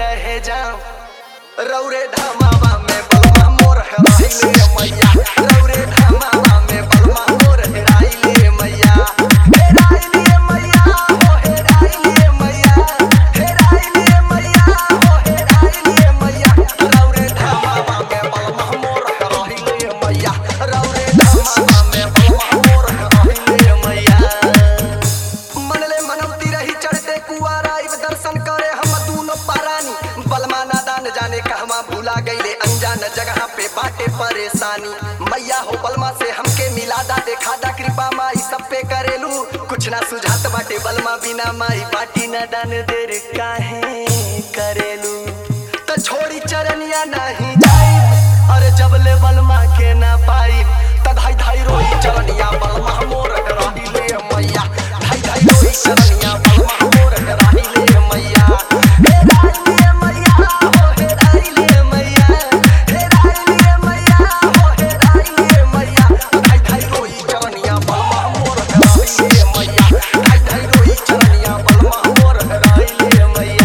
रहे जाम रौरे धामावा में बलमा मोर हेराइले मैया रौरे धामावा में बलमा मोर हेराइले मैया हेराइले मैया हो हेराइले मैया हेराइले मैया हो हेराइले मैया रौरे धामावा में बलमा मोर हेराइले मैया रौरे धामावा में बलमा मोर हेराइले मैया मनले मनौती रही चढ़ते कुआरा इब दर्शन करे हम दूनो पारानी बलमा नादान जाने कहवा भूला गईले अनजान जगह पे बाटे परेशानी मैया हो बलमा से हमके मिला दा देखा दा कृपा माई सब पे करेलू कुछ ना सुझात बाटे बलमा बिना माई बाटी ना दान देर काहे करेलू त छोड़ी चरनिया नहीं जाई अरे जब ले बलमा के ना पाई त धाई धाई रोई चरनिया बलमा मोर रही ले मैया धाई धाई रोई चरनिया बलमा मोर रही ले मैया हे राई ले मैया हो हे राई ले मैया हे राई ले मैया हो हे राई ले मैया धाई धाई रोई चरनिया बलमा मोर रही ले मैया धाई धाई रोई चरनिया बलमा मोर रही ले मैया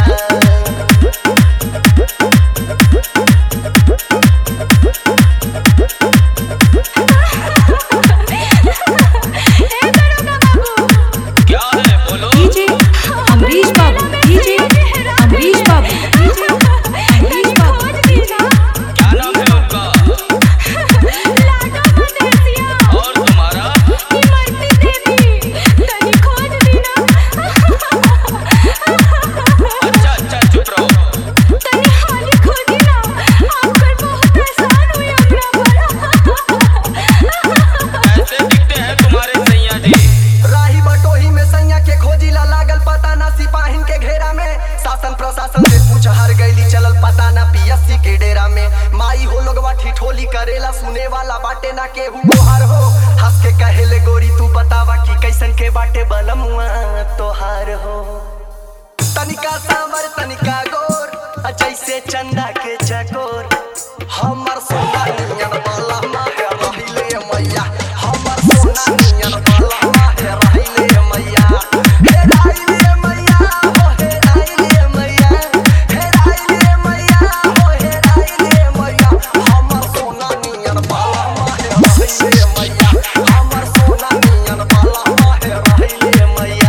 क्या है बोलो डीजे अमरीश बाबू डीजे अमरीश बाबू डीजे अमरीश बाबू क्या नाम है उनका और तुम्हारा अच्छा अच्छा चुप रहो कैसे दिखते हैं तुम्हारे सैया जी राही बटोही में सैया के खोजिला लागल पता ना सिपाहिन के घेरा में शासन प्रशासन से पूछ हर गईली चलल पता ना पीएससी के डेरा में माई हो लोगवा ठिठोली करेला सुने वाला बाटे ना केहू गोहार हो हंस के कहेले गोरी तू बतावा कि कैसन के बाटे बलमुआ तोहार हो तनिका सांवर तनिका गोर आ जैसे चंदा के चकोर हमर सोना नियन बाला माहे रहिले मैया हमर सोना नियन बाला माहे रहिले मैया हे राइले मैया हो हे राइले मैया हे राइले मैया हो हे राइले मैया हमर सोना नियन बाला माहे रहिले मैया हमर सोना नियन बाला माहे रहिले मैया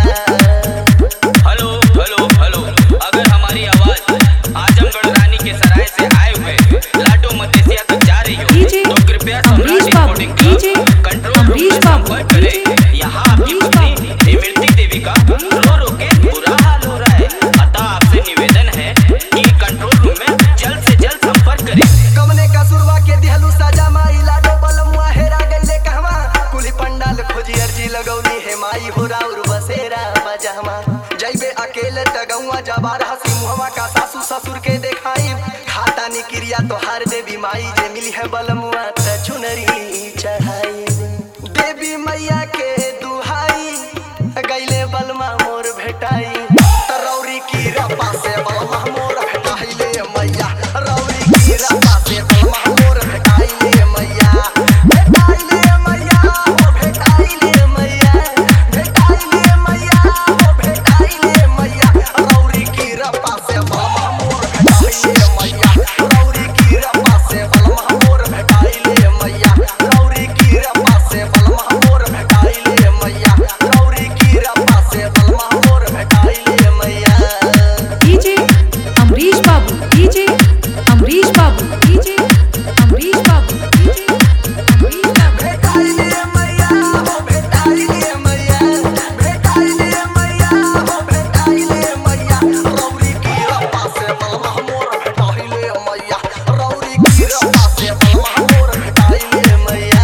हेलो हेलो हेलो अगर हमारी आवाज आजमगढ़ रानी के सराय से आए हुए लाडो मदेसिया तक जा रही हो डीजे तो कृपया अमरीश सम्राट बाबू, recording DJ club control room Amrish में बाबू, संपर्क करें डीजे यहाँ आपकी अमरीश पत्नी इमरती देवी का रो रो के बुरा हाल हो रहा है अतः आपसे निवेदन है कि कंट्रोल रूम में जल्द से जल्द संपर्क करें कमने का सुरवा के दिहलू सजा माई लाडो बलमुआ हेरा गईले कहवा कुली पंडाल खोजी अर्जी लगौली हे माई हो राउर बसेरा बजहमा जइबे अकेले तगौआ जबार हसी मुहवा का सासू ससुर के देखाई खाता नी क्रिया तोहार देवी माई जे मिली है बलमुआ त चुनरी चढ़ाई देवी मैया के दुहाई गईले बलमा मोर भेटाई तरौरी की रपा से बलमा मोर भेटाइले मैया रौरी की रपा से बलमा मोर भेटाइले मैया भेटाइले मैया हो भेटाइले मैया भेटाइले मैया हो भेटाइले मैया रौरी की रपा से बलमा मोर भेटाइले मैया रौरी की रपा से बलमा मोर भेटाइले मैया रौरी की रपा से बलमा मोर भेटाइले मैया रौरी की रपा से बलमा मोर भेटाइले मैया डीजे अमरीश बाबू डीजे अमरीश बाबू डीजे अमरीश बाबू डीजे अमरीश बाबू भेटाइले मैया हो भेटाइले मैया भेटाइले मैया हो भेटाइले मैया रौरी की रपा से बलमा मोर भेटाइले मैया रौरी की रपा से बलमा मोर भेटाइले मैया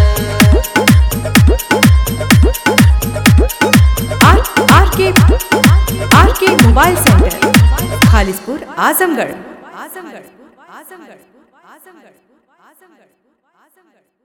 आर आर K R K mobile centre Khalispur Azamgarh Azamgarh Azamgarh Azamgarh Azamgarh Azamgarh